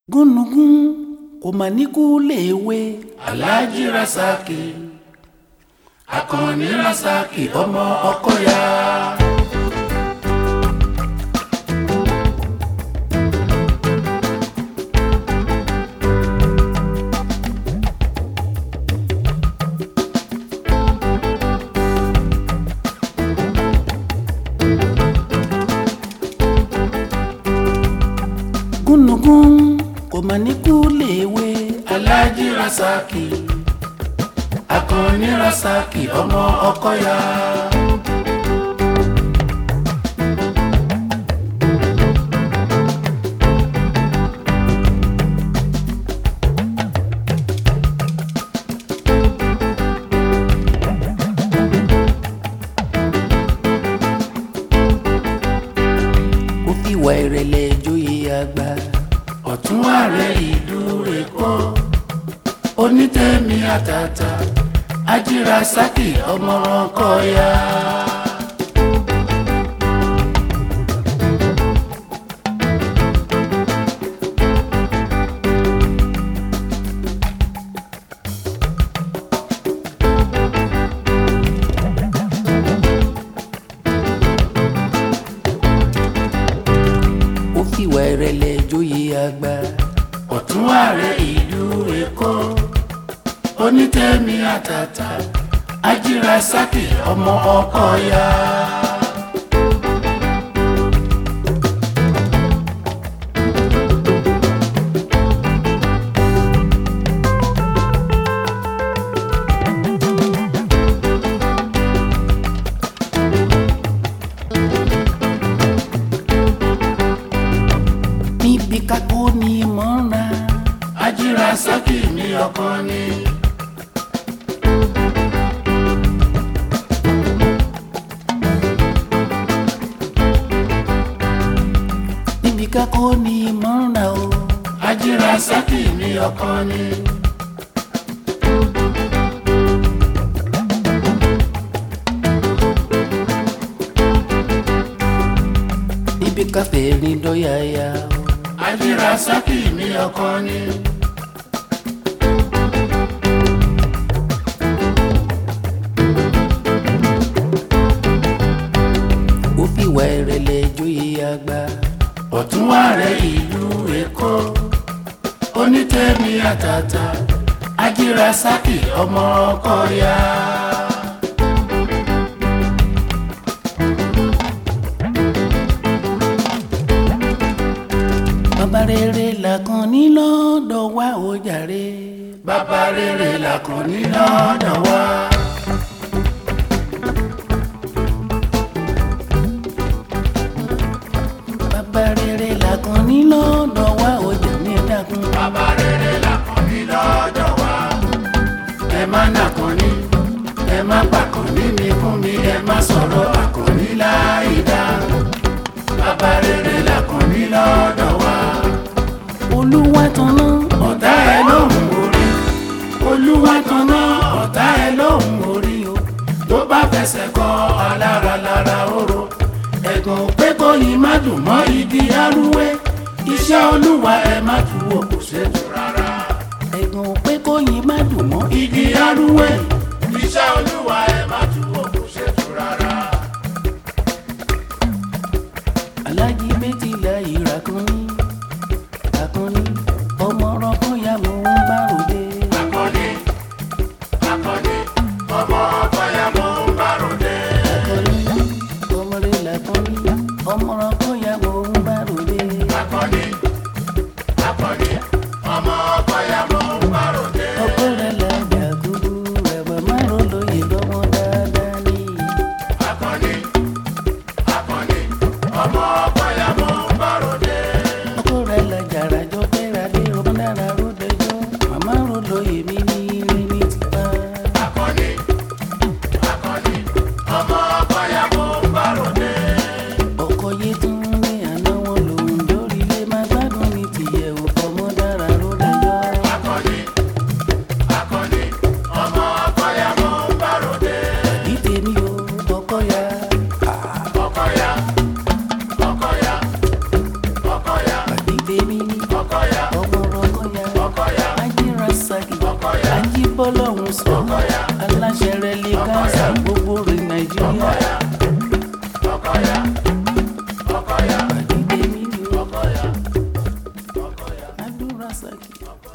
gúnugún kò mà ní kú léèwé aláàjì rasaki akànnì rasaki ọmọ ọkọyà. gúnugún kò mà ní kú léèwé aláàjì rasaki akànnì rasaki ọmọ ọkọyà. ó fìwà ìrẹ̀lẹ̀ joyè àgbà ọ̀tún ààrẹ ìlú rẹ̀ kọ́ onítẹ̀mí àtàtà ajírasaki ọmọràn kọ́ya. ó fìwà ìrẹ̀lẹ̀ joyè àgbà ọ̀tún ààrẹ ìlú èkó onítẹ̀mí àtàtà ajírasaki ọmọ ọkọ̀ya. níbi kákó ni mọ́ra ajírasaki ní ọkọ ni. níbi kákó ni mọ́ra o ajírasaki ní ọkọ ni. níbi káfẹ́ rìn dọ́yàyà o ajírasaki ní ọkọ ni. ó fìwà ìrẹ̀lẹ̀ joyè àgbà ọ̀tún ààrẹ ìlú èkó onítẹ̀mí àtàtà ajírasaki ọmọ ọkọ̀ya. bàbá rere làkàn ní lọ́dọ̀ wa ó jàre. bàbá rere làkàn ní lọ́dọ̀ wa. bàbá rere làkàn ní lọ́dọ̀ wa ó jà ní dákun. bàbá rere làkàn ní lọ́dọ̀ wa. ẹ má nàkàn ní ẹ má pàkàn ní mi fún mi ẹ má sọ̀rọ̀ àkànní láì dá. bàbá rere làkàn ní lọ́dọ̀ wa. olúwa tanná ọ̀tá ẹ lóhùn orí. olúwa tanná ọ̀tá ẹ lóhùn orí o. tó bá fẹsẹ̀ kọ alára lára oró. ẹ̀gàn pé kò yín má dùn mọ́ igi arúwé. iṣẹ́ olúwa ẹ má tu wò kò ṣètò rárá. ẹ̀gàn pé kò yín má dùn mọ́ igi arúwé. iṣẹ́ olúwa ẹ má tu wò kò ṣètò rárá. alájí méjìlá ìrà kan ní àkànní ọmọ ọlọ́kàn ya mò ń bá ròde. Akọni, akọni, ọmọ ọkọ ya mò ń bá ròde. àkànní ọmọdé làkànní ọmọ ọlọ́kàn ya mò ń bá ròde. Akọni, akọni, ọmọ ọkọ ya mò ń bá ròde. ọkọ rẹ̀ làjà kúrú ẹ̀bà márùn lóye lọ́mọ dáadáa ní. Akọni, akọni, ọmọ ọkọ ya mò ń bá ròde. ọkọ rẹ̀ làjà ràjọ kẹ́ra dé ọmọ dára bọ́lọ́hún sọ aláṣẹ rẹ̀ lè káńsà gbogbo rẹ̀ nàìjíríà. Àdìdé mi ni ó. Abdulrasaq.